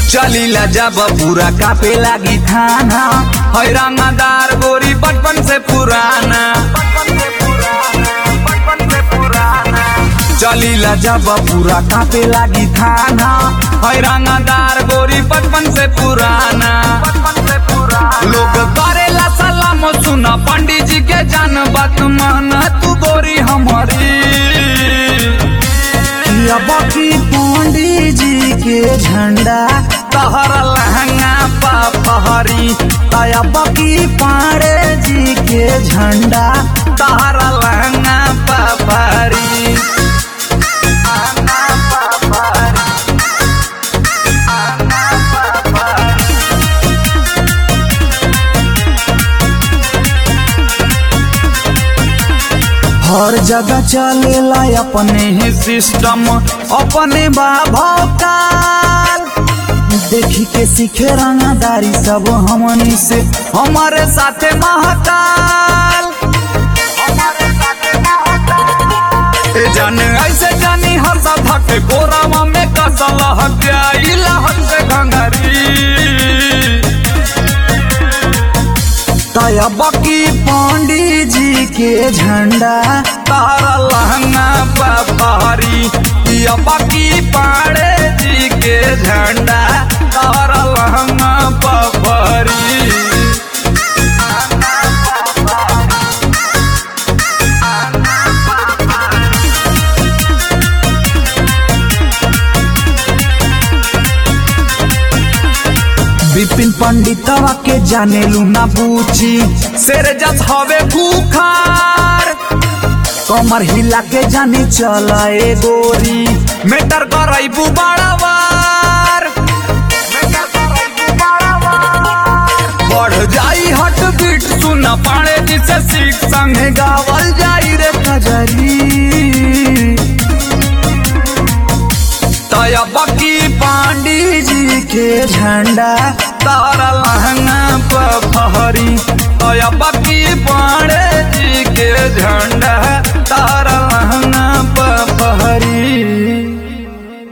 चलीला जब पूरा कापे लागी थाना है रंगदार गोरी बचपन से पुराना चलीला जब पूरा कापे लागी थाना है रंगदार गोरी बचपन से पुराना लोग करेला सलाम सुना पंडित जी के जान बात मान तू गोरी हमारी अब की पंडित जी के झंडा तहर लहंगा पा पहरी अब की पाड़े जी के झंडा तहर लहंगा पा पहरी हर जगह चलेला अपने ही सिस्टम अपने बाभकाल देखी के सीखे रंगदारी सब हमनी से हमारे साथे महाकाल ए जाने ऐसे जानी हर धके गोरावा में कसल हत्याइला हमसे घंघरी तब की पंडित जी के झंडा तारा लहंगा पहाड़ी या बाकी पाड़े जी के झंडा तारा लहंगा पहाड़ी विपिन पंडितवा के जाने लू ना बूची शेर जस हवे भूखार कमर हिला के जानी चला ए गोरी मेटर करैबू बड़ावार बढ़ जाई हट बीट सुन पाड़े जिसे सीख संगे गावल जाई रे कजली तया बकी पांडी जी के झंडा तारा लहंगा पहरी तया बकी